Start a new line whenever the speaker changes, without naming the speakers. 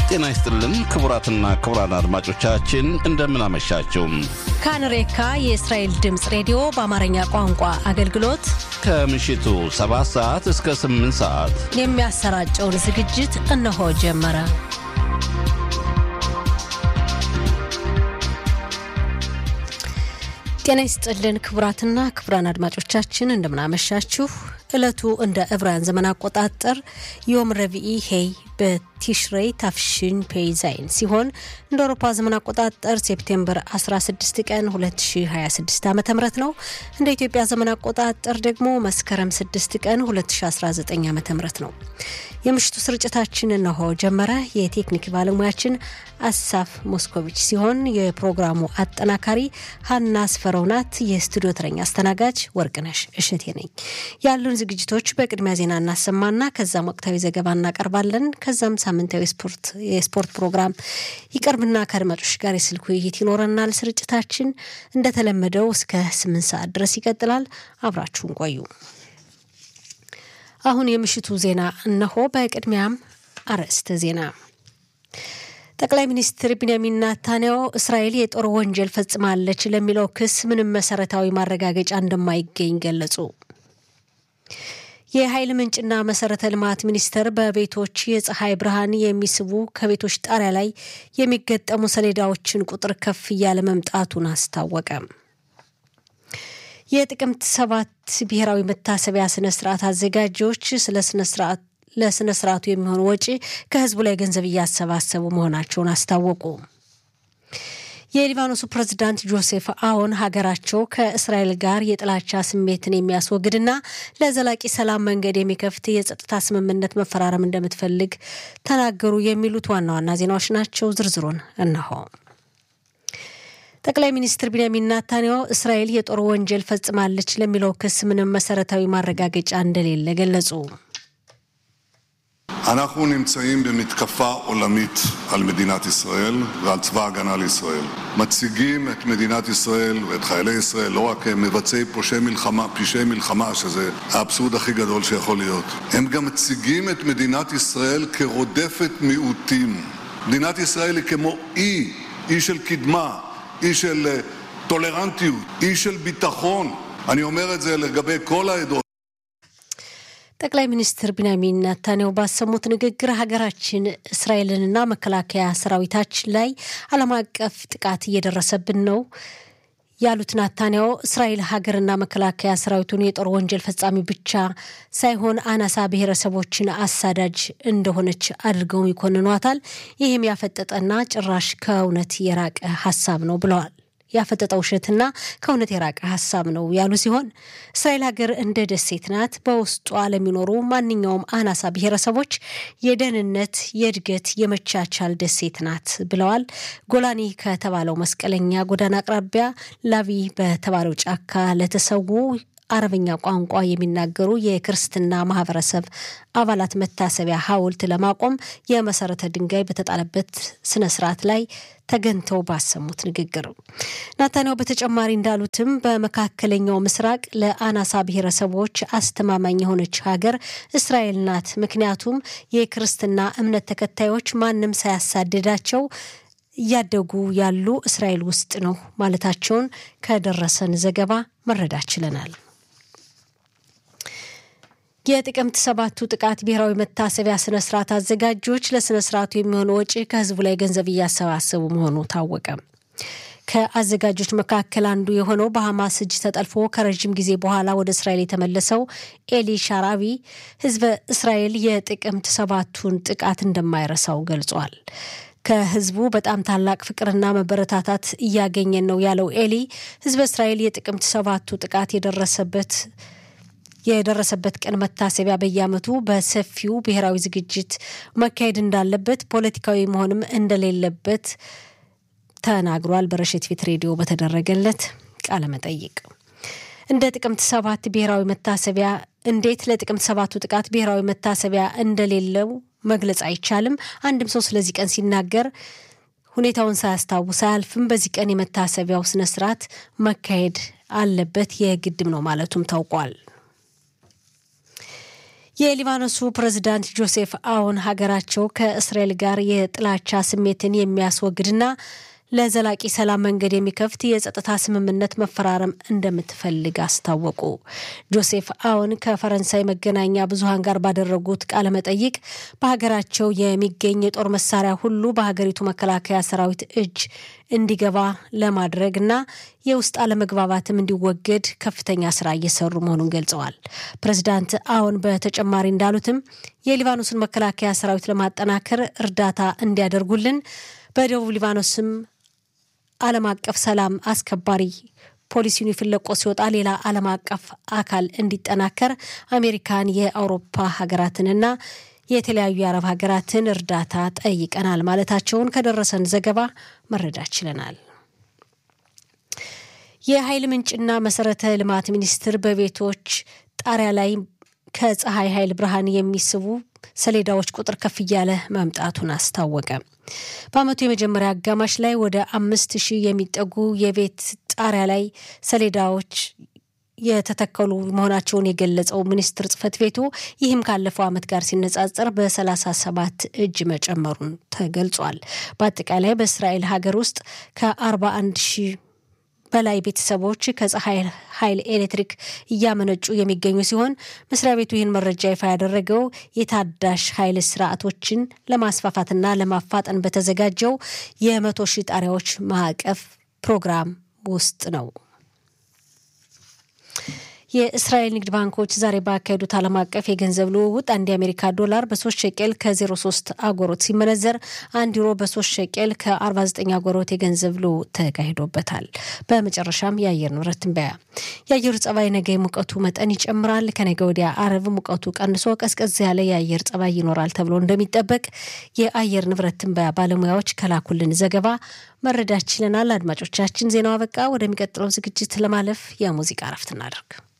ጤና ይስጥልን ክቡራትና ክቡራን አድማጮቻችን እንደምን አመሻችሁ።
ካንሬካ የእስራኤል ድምፅ ሬዲዮ በአማርኛ ቋንቋ አገልግሎት
ከምሽቱ 7 ሰዓት እስከ 8 ሰዓት
የሚያሰራጨውን ዝግጅት እነሆ ጀመረ። ጤና ይስጥልን ክቡራትና ክቡራን አድማጮቻችን እንደምናመሻችሁ። ዕለቱ እንደ ዕብራውያን ዘመን አቆጣጠር ዮም ረቪኢ ሄይ በቲሽሬይ ታፍሽን ፔይዛይን ሲሆን እንደ አውሮፓ ዘመን አቆጣጠር ሴፕቴምበር 16 ቀን 2026 ዓ ም ነው። እንደ ኢትዮጵያ ዘመን አቆጣጠር ደግሞ መስከረም 6 ቀን 2019 ዓ ም ነው። የምሽቱ ስርጭታችን እነሆ ጀመረ። የቴክኒክ ባለሙያችን አሳፍ ሞስኮቪች ሲሆን የፕሮግራሙ አጠናካሪ ሀና ስፈረው ናት። የስቱዲዮ ተረኛ አስተናጋጅ ወርቅነሽ እሸቴ ነኝ። ያሉን ዝግጅቶች በቅድሚያ ዜና እናሰማና ከዛም ወቅታዊ ዘገባ እናቀርባለን። ከዛም ሳምንታዊ የስፖርት ፕሮግራም ይቀርብና ከአድማጮች ጋር የስልክ ውይይት ይኖረናል። ስርጭታችን እንደተለመደው እስከ ስምንት ሰዓት ድረስ ይቀጥላል። አብራችሁን ቆዩ። አሁን የምሽቱ ዜና እነሆ። በቅድሚያም አርዕስተ ዜና ጠቅላይ ሚኒስትር ቢንያሚን ናታንያሁ እስራኤል የጦር ወንጀል ፈጽማለች ለሚለው ክስ ምንም መሰረታዊ ማረጋገጫ እንደማይገኝ ገለጹ። የኃይል ምንጭና መሰረተ ልማት ሚኒስቴር በቤቶች የፀሐይ ብርሃን የሚስቡ ከቤቶች ጣሪያ ላይ የሚገጠሙ ሰሌዳዎችን ቁጥር ከፍ እያለ መምጣቱን አስታወቀ። የጥቅምት ሰባት ብሔራዊ መታሰቢያ ስነ ስርዓት አዘጋጆች ስለ ስነ ስርዓት ለስነ ስርዓቱ የሚሆን ወጪ ከህዝቡ ላይ ገንዘብ እያሰባሰቡ መሆናቸውን አስታወቁ። የሊባኖሱ ፕሬዝዳንት ጆሴፍ አዎን ሀገራቸው ከእስራኤል ጋር የጥላቻ ስሜትን የሚያስወግድና ለዘላቂ ሰላም መንገድ የሚከፍት የጸጥታ ስምምነት መፈራረም እንደምትፈልግ ተናገሩ። የሚሉት ዋና ዋና ዜናዎች ናቸው። ዝርዝሩን እነሆ። ጠቅላይ ሚኒስትር ቢንያሚን ናታንያሁ እስራኤል የጦር ወንጀል ፈጽማለች ለሚለው ክስ ምንም መሰረታዊ ማረጋገጫ እንደሌለ ገለጹ።
אנחנו נמצאים במתקפה עולמית על מדינת ישראל ועל צבא ההגנה לישראל. מציגים את מדינת ישראל ואת חיילי ישראל לא רק כמבצעי פושעי מלחמה, פשעי מלחמה, שזה האבסורד הכי גדול שיכול להיות. הם גם מציגים את מדינת ישראל כרודפת מיעוטים. מדינת ישראל היא כמו אי, אי של קדמה, אי של טולרנטיות, אי של ביטחון. אני אומר את זה לגבי כל העדות.
ጠቅላይ ሚኒስትር ቢንያሚን ናታንያሁ ባሰሙት ንግግር ሀገራችን እስራኤልንና መከላከያ ሰራዊታችን ላይ ዓለም አቀፍ ጥቃት እየደረሰብን ነው ያሉት ናታንያሁ እስራኤል ሀገርና መከላከያ ሰራዊቱን የጦር ወንጀል ፈጻሚ ብቻ ሳይሆን አናሳ ብሔረሰቦችን አሳዳጅ እንደሆነች አድርገው ይኮንኗታል። ይህም ያፈጠጠና ጭራሽ ከእውነት የራቀ ሀሳብ ነው ብለዋል። ያፈጠጠ ውሸትና ከእውነት የራቀ ሀሳብ ነው ያሉ ሲሆን እስራኤል ሀገር እንደ ደሴት ናት። በውስጧ ለሚኖሩ ማንኛውም አናሳ ብሔረሰቦች የደህንነት፣ የእድገት፣ የመቻቻል ደሴት ናት ብለዋል። ጎላኒ ከተባለው መስቀለኛ ጎዳና አቅራቢያ ላቪ በተባለው ጫካ ለተሰዉ አረበኛ ቋንቋ የሚናገሩ የክርስትና ማህበረሰብ አባላት መታሰቢያ ሐውልት ለማቆም የመሰረተ ድንጋይ በተጣለበት ስነ ስርዓት ላይ ተገኝተው ባሰሙት ንግግር ናታንያሁ በተጨማሪ እንዳሉትም በመካከለኛው ምስራቅ ለአናሳ ብሔረሰቦች አስተማማኝ የሆነች ሀገር እስራኤል ናት። ምክንያቱም የክርስትና እምነት ተከታዮች ማንም ሳያሳድዳቸው እያደጉ ያሉ እስራኤል ውስጥ ነው ማለታቸውን ከደረሰን ዘገባ መረዳት ችለናል። የጥቅምት ሰባቱ ጥቃት ብሔራዊ መታሰቢያ ስነ ስርዓት አዘጋጆች ለስነ ስርዓቱ የሚሆን ወጪ ከህዝቡ ላይ ገንዘብ እያሰባሰቡ መሆኑ ታወቀ። ከአዘጋጆች መካከል አንዱ የሆነው በሐማስ እጅ ተጠልፎ ከረዥም ጊዜ በኋላ ወደ እስራኤል የተመለሰው ኤሊ ሻራቢ ህዝበ እስራኤል የጥቅምት ሰባቱን ጥቃት እንደማይረሳው ገልጿል። ከህዝቡ በጣም ታላቅ ፍቅርና መበረታታት እያገኘን ነው ያለው ኤሊ ህዝበ እስራኤል የጥቅምት ሰባቱ ጥቃት የደረሰበት የደረሰበት ቀን መታሰቢያ በየዓመቱ በሰፊው ብሔራዊ ዝግጅት መካሄድ እንዳለበት ፖለቲካዊ መሆንም እንደሌለበት ተናግሯል። በረሸት ፊት ሬዲዮ በተደረገለት ቃለ መጠይቅ እንደ ጥቅምት ሰባት ብሔራዊ መታሰቢያ እንዴት ለጥቅምት ሰባቱ ጥቃት ብሔራዊ መታሰቢያ እንደሌለው መግለጽ አይቻልም። አንድም ሰው ስለዚህ ቀን ሲናገር ሁኔታውን ሳያስታውስ አያልፍም። በዚህ ቀን የመታሰቢያው ስነስርዓት መካሄድ አለበት የግድም ነው ማለቱም ታውቋል። የሊባኖሱ ፕሬዝዳንት ጆሴፍ አውን ሀገራቸው ከእስራኤል ጋር የጥላቻ ስሜትን የሚያስወግድና ለዘላቂ ሰላም መንገድ የሚከፍት የጸጥታ ስምምነት መፈራረም እንደምትፈልግ አስታወቁ። ጆሴፍ አውን ከፈረንሳይ መገናኛ ብዙሃን ጋር ባደረጉት ቃለ መጠይቅ በሀገራቸው የሚገኝ የጦር መሳሪያ ሁሉ በሀገሪቱ መከላከያ ሰራዊት እጅ እንዲገባ ለማድረግ እና የውስጥ አለመግባባትም እንዲወገድ ከፍተኛ ስራ እየሰሩ መሆኑን ገልጸዋል። ፕሬዚዳንት አውን በተጨማሪ እንዳሉትም የሊባኖስን መከላከያ ሰራዊት ለማጠናከር እርዳታ እንዲያደርጉልን በደቡብ ሊባኖስም ዓለም አቀፍ ሰላም አስከባሪ ፖሊሲውን ፍለቆ ሲወጣ ሌላ ዓለም አቀፍ አካል እንዲጠናከር አሜሪካን፣ የአውሮፓ ሀገራትንና የተለያዩ የአረብ ሀገራትን እርዳታ ጠይቀናል ማለታቸውን ከደረሰን ዘገባ መረዳት ችለናል። የኃይል ምንጭና መሰረተ ልማት ሚኒስቴር በቤቶች ጣሪያ ላይ ከፀሐይ ኃይል ብርሃን የሚስቡ ሰሌዳዎች ቁጥር ከፍ እያለ መምጣቱን አስታወቀ። በዓመቱ የመጀመሪያ አጋማሽ ላይ ወደ አምስት ሺህ የሚጠጉ የቤት ጣሪያ ላይ ሰሌዳዎች የተተከሉ መሆናቸውን የገለጸው ሚኒስቴር ጽሕፈት ቤቱ ይህም ካለፈው ዓመት ጋር ሲነጻጸር በ37 እጅ መጨመሩን ተገልጿል። በአጠቃላይ በእስራኤል ሀገር ውስጥ ከ41 ሺህ በላይ ቤተሰቦች ከፀሐይ ኃይል ኤሌክትሪክ እያመነጩ የሚገኙ ሲሆን መስሪያ ቤቱ ይህን መረጃ ይፋ ያደረገው የታዳሽ ኃይል ስርዓቶችን ለማስፋፋትና ለማፋጠን በተዘጋጀው የመቶ ሺህ ጣሪያዎች ማዕቀፍ ፕሮግራም ውስጥ ነው። የእስራኤል ንግድ ባንኮች ዛሬ ባካሄዱት ዓለም አቀፍ የገንዘብ ልውውጥ አንድ የአሜሪካ ዶላር በሶስት ሸቄል ከ03 አጎሮት ሲመነዘር አንድ ዩሮ በሶስት ሸቄል ከ49 አጎሮት የገንዘብ ልውውጥ ተካሂዶበታል። በመጨረሻም የአየር ንብረት ትንበያ። የአየሩ ጸባይ ነገ ሙቀቱ መጠን ይጨምራል። ከነገ ወዲያ አረብ ሙቀቱ ቀንሶ ቀዝቀዝ ያለ የአየር ጸባይ ይኖራል ተብሎ እንደሚጠበቅ የአየር ንብረት ትንበያ ባለሙያዎች ከላኩልን ዘገባ መረዳት ችለናል። አድማጮቻችን ዜናው አበቃ። ወደሚቀጥለው ዝግጅት ለማለፍ የሙዚቃ እረፍት እናደርግ።